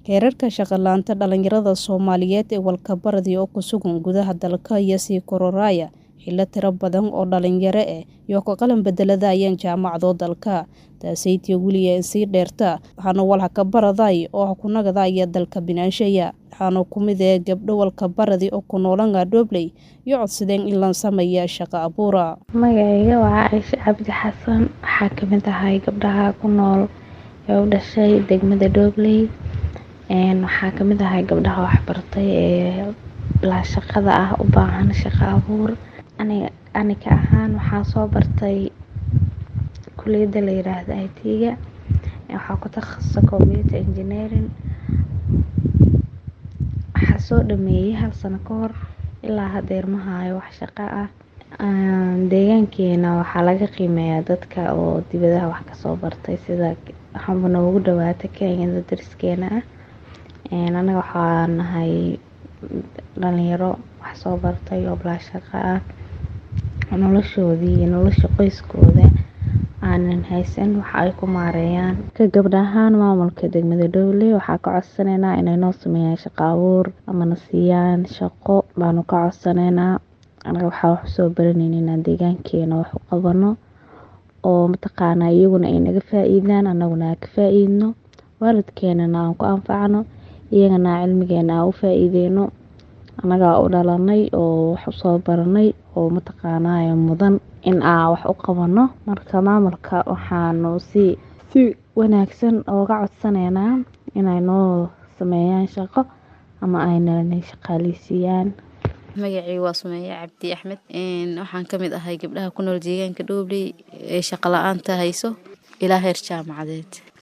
Heerarka shaqo la'aanta dhalinyarada Soomaaliyeed ee walbahaarkii oo ku sugan gudaha dalka ayaa sii kordhaya xilli tiro badan oo dhalinyaro ah iyo ka qalin bedelanayaan jaamacado dalka. Taasaytii weli ay sii dheertaa waxaana walxakabaradhay oo ku nagadaya dalka binaanshaya. Waxaana ku mid ah gabdho walbahaarkii oo ku noolaan Dhobley iyo codsadeen in la sameeyo shaqo abuur. Magacayga waa Caaisha Cabdi Xasan. Waxaa ka mid ahay gabdhaha ku nool ee u dhashay degmada Dhobley. Waxaa ka mid ahay gabdhaha waxbartay ee la shaqada ah u baahan shaqo abuur. Aniga aniga ahaan waxaan soo bartay kulliyadda la yiraahdo IT-ga. Waxaa ku takhasusay Computer Engineering. Waxaa soo dhameeyay hal sano ka hor ilaa hadeer ma hayo wax shaqo ah. Deegaankeena waxaa laga qiimeeyaa dadka oo dibadaha wax ka soo bartay sida waxaan noogu dhawaatay Kenya dariskeena ah. Anaga waxaan nahay dhalinyaro wax soo bartay oo la shaqo ah. Noloshoodii iyo nolosha qoyskooda aanan haysan wax ay ku maareeyaan. Ka gabdha ahaan maamulka degmada Dhobley waxaa ka codsanaynaa inay noo sameeyaan shaqo abuur ama na siiyaan shaqo baanu ka codsanaynaa. Anaga waxaa wax soo baranayna inaan deegaankeena wax u qabano oo mataqaana iyaguna ay naga faa'iidaan anaguna ka faa'iidno. Waalidkeena aan ku anfacno iyagana cilmigeena aan u faa'iideyno. Anaga u dhalanay oo wax u soo baranay oo mataqaana mudan in aan wax u qabano. Marka maamulka waxaanu si si wanaagsan ooga codsanaynaa inay noo sameeyaan shaqo ama ay na shaqaaleysiiyaan. Magacayga waa Sumeeya Cabdi Axmed. Waxaan ka mid ahay gabdhaha ku nool deegaanka Dhobley ee shaqo la'aanta hayso ilaa heer jaamacadeed.